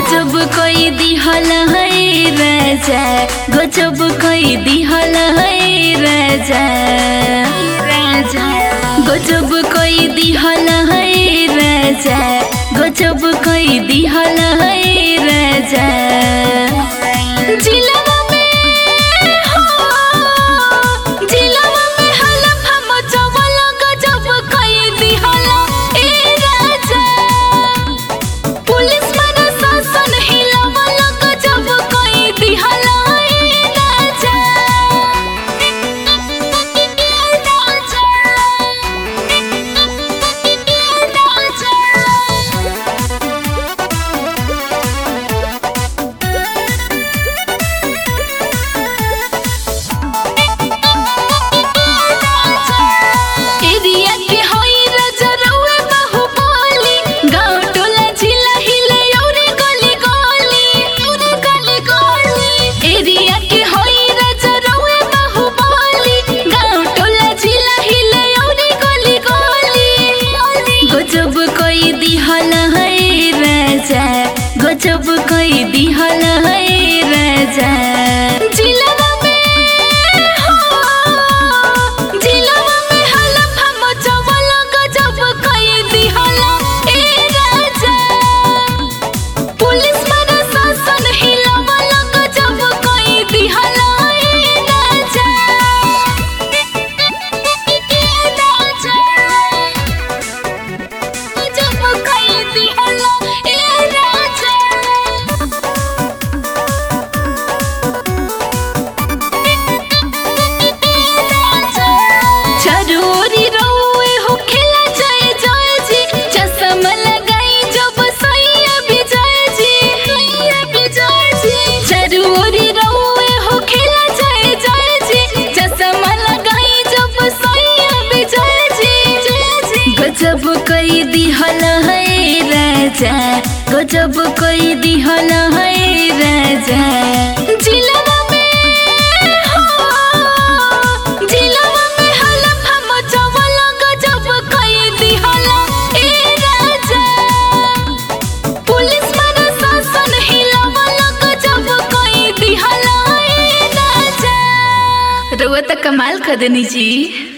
गजब कोई दिहल है राजा गजब कोई दिहल है राजा राजा गजब कोई दिहल है राजा गजब कोई दिहल है राजा जिलवा में हो जिलवा में हलफा मचवल गजब कोई दिहल ए राजा पुलिस मन शासन हिलवल गजब कोई दिहल ए राजा एरिया के होई रजरउए बाहुबली गाँव टोला जिला हिले औरे गली गली औरे गली गली एरिया के होई रजरउए बाहुबली गाँव टोला जिला हिले औरे गली गली गजब कोई दिहल है राजा गजब कोई दिहल है राजा जिलवा में हो जिलवा में हलफा मचवल गजब कोई दिहल ए राजा पुलिस मन शासन हिलवल गजब कोई दिहल ए राजा ए राजा गजब कोई दिहल ए राजा चरोरी रउए हो खेला जाए जय जी चश्मा लगाई जब सैया विजय जी सैया विजय जी चरोरी रउए हो खेला जाए जय जी चश्मा लगाई जब सैया विजय जी गजब कोई दिहल है राजा गजब कोई दिहल है राजा जिलवा में हो जिलवा में हलफा मचवल गजब कोई दिहल ए राजा पुलिस मन शासन हिलवल गजब कोई दिहल ए राजा रउआ त कमाल खदनी जी